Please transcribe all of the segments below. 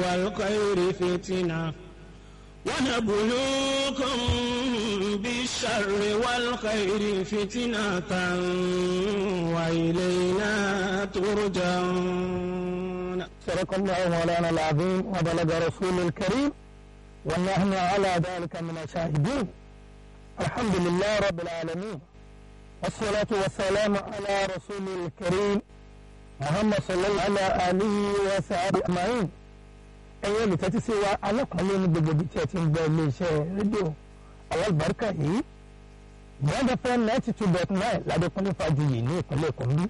والخير فتنة ونبلوكم بالشر والخير فتنة وإلينا ترجعون صدق الله مولانا العظيم وبلغ رسول الكريم ونحن على ذلك من الشاهدين الحمد لله رب العالمين والصلاة والسلام على رسول الكريم محمد صلى الله على آله وصحبه أجمعين ẹ̀yin olùtẹ́tí sí wa alákùnrin ní gbogbo ibi tí ẹ ti ń gbọ́ iléeṣẹ́ rédíò alábàárkà yìí bọ́ńdà fm ninety two dot nine ládékúnlé fàjìyì ní ìpínlẹ̀ kòmbí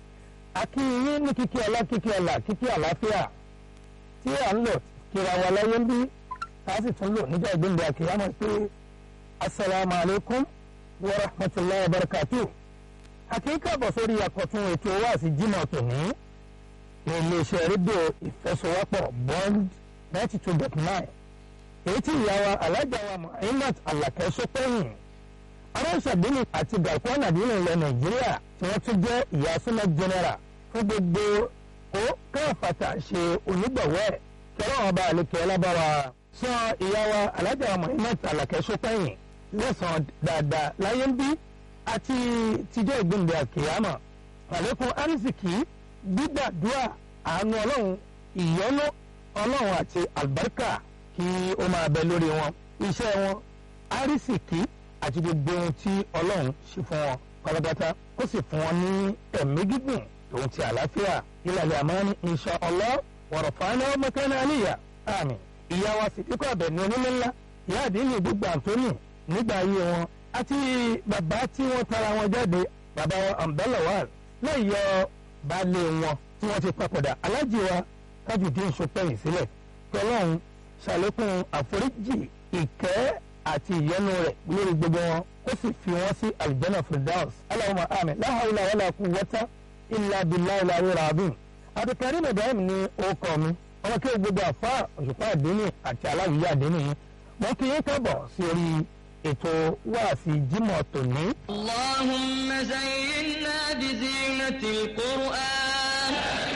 akínyìn ní kíkí ọlá kíkí ọlá kíkí àlàáfíà tí à ń lò kíra wa láyé ń bí ká sì tún lò níjà ìgbéǹde àkìyàmọ̀ pé asalaamu alaykum wa rahmatulahi wa barakatuh àkíkà bọ̀ sórí àkọ́tún ètò wáàsí jimoh tòní ní iléeṣẹ́ rédíò ìfẹsọ̀wọ́pọ̀ bond ninety two dot nine èyí tí ìyá wa alájà wa muhammed alakẹ́ sọ́pẹ́yìn aránsàdínì àti gàkúrán àdínì ilẹ̀ nàìjíríà tí wọ́n tún jẹ́ ìyá súnmọ́ general fún gbogbo ó káfàtà ṣe onígbọ̀wọ́ ẹ̀ kẹrọ ọba àlekẹ́ lábára sọ ìyá wa alájà wa muhammed alakẹ́ sọ́pẹ́yìn lẹ́sàn-án dáadáa láyé ń bí àti tíjọ́ ìgbìndé àkèyàmọ̀ àlékún arísìkì gbígbàdúrà àánú ọlọ́run ìyọ́nú ọlọ́run àti àlùbáríkà kí ó máa bẹ lórí wọn iṣẹ́ wọn arísìkí àti gbogbo ohun tí ọlọ́run ṣe fún wọn pátápátá ó sì fún wọn ní ẹ̀mí gígùn tòun ti àlàáfíà ìlàlẹ̀ àmọ́ni insha Allah wọ̀rọ̀ fàánà ọmọkẹ́ni àníyà àmì ìyá wa sì kíkọ́ ọ̀bẹ ní onílé ńlá ìyá àdínní gbogbo àǹtónì nígbà ayé wọn àti bàbá tí wọ́n tara wọn jáde bàbá wọn àǹbẹ́lẹ̀wàl láì yọ baálé wọn tí wọ́n ti papòdà alájì wa kájùdín sọpẹ́yìn sílẹ̀ tọ́lọ́hún ṣàlékún àforíjì ìkẹ́ àti ìyọ́nú rẹ̀ lórí gbogbo wọn ó sì fi wọ́n sí aljanna firdaus Allahumma àmín la hawla wala quwwata illa billahi al-aliyyil azim abdulkarim ibrahim ní orúkọ mi ọmọ kí o gbogbo àfa òṣùpá àdínì àti aláwìyé àdínì yìí mo kí yín kábọ̀ sí orí ètò wáàsí jímọ̀ tòní. اللهم زينا بزينة القرآن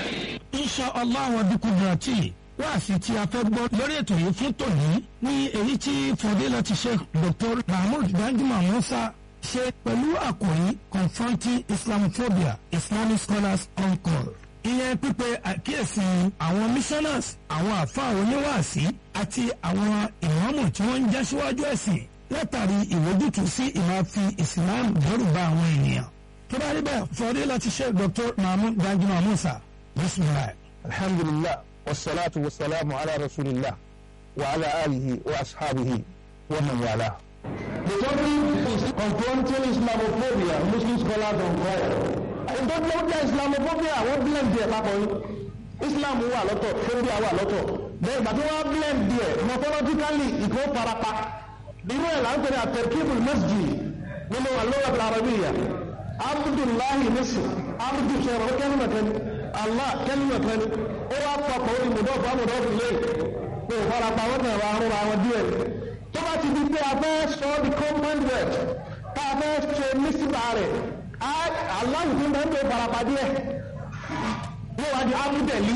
insha allah wa bikudrati wáàsí tí a fẹ́ gbọ́ lórí ètò yìí fún tòní ní èyí tí fadilati sheikh dr mahmood danjuma musa ṣe pẹ̀lú àkòrí confronting islamophobia islamic scholars on call ìyẹn pípe àkíyèsí àwọn missioners àwọn àfa oníwàásí àti àwọn ìmáàmù tí wọ́n ń já síwájú ẹ̀sìn látàrí ìwójútùú sí ìmáfi islam dẹ́rù bá àwọn ènìyàn tó bá rí bẹ́ẹ̀ fadilati sheikh dr mahmood danjuma musa bisimilahi. الحمد لله والصلاة والسلام على رسول الله وعلى آله وأصحابه ومن والاه The topic is confronting Islamophobia, Muslim scholars on call. Ìtọ́jú ọjà Islamophobia wọ́n blend díẹ̀ papọ̀ yìí. Islam wà lọ́tọ̀, phobia wà lọ́tọ̀. Bẹ́ẹ̀ ìgbà tí wọ́n blend díẹ̀, morphologically ìkó farapa. Irú ẹ̀ là ń pèrè àtẹ̀kíbul masjid nínú àlọ́wọ́ Arabiya. Abdullahi Nisr, Abdu sọ̀rọ̀ kẹ́lìmọ̀ kẹ́lì, Allah kẹ́lìmọ̀ kẹ́lì. Ó wá papọ̀ ó di mùdọ́fù amùdọ́fù lé. Kò farapa wọ́n tẹ̀wọ̀ àrùn àwọn díẹ̀ tó bá ti di pé a fẹ́ sọ ọ́ di common word tá a fẹ́ ṣe mísìlá rẹ̀ aláwùjọ tó ń bẹ́ẹ̀ tó farapàdé ẹ̀ yóò wá di amúdẹ̀lí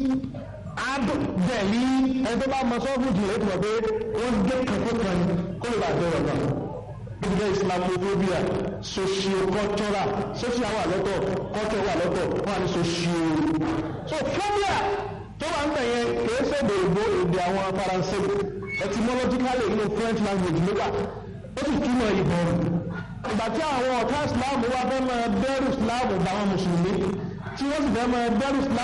adùdẹ̀lí ẹni tó bá mọ sọ́ọ̀bù jù lè tọ̀ pé wọ́n gé kankan kan ní kó lè bá a bẹ̀rẹ̀ kan gbogbo islamophobia socio-cultural social wà lọ́tọ̀ culture wà lọ́tọ̀ wọ́n á ní socio so phobia tó wà ń bẹ̀yẹn kìí ṣèdè ìbò èdè àwọn faransé etymologically inú french language ló wà ó sì túmọ̀ ìbọn ìgbà tí àwọn ọ̀tá islam wá fẹ́ máa bẹ̀rù islam bá wọn mùsùlùmí tí wọ́n sì fẹ́ máa bẹ̀rù islam.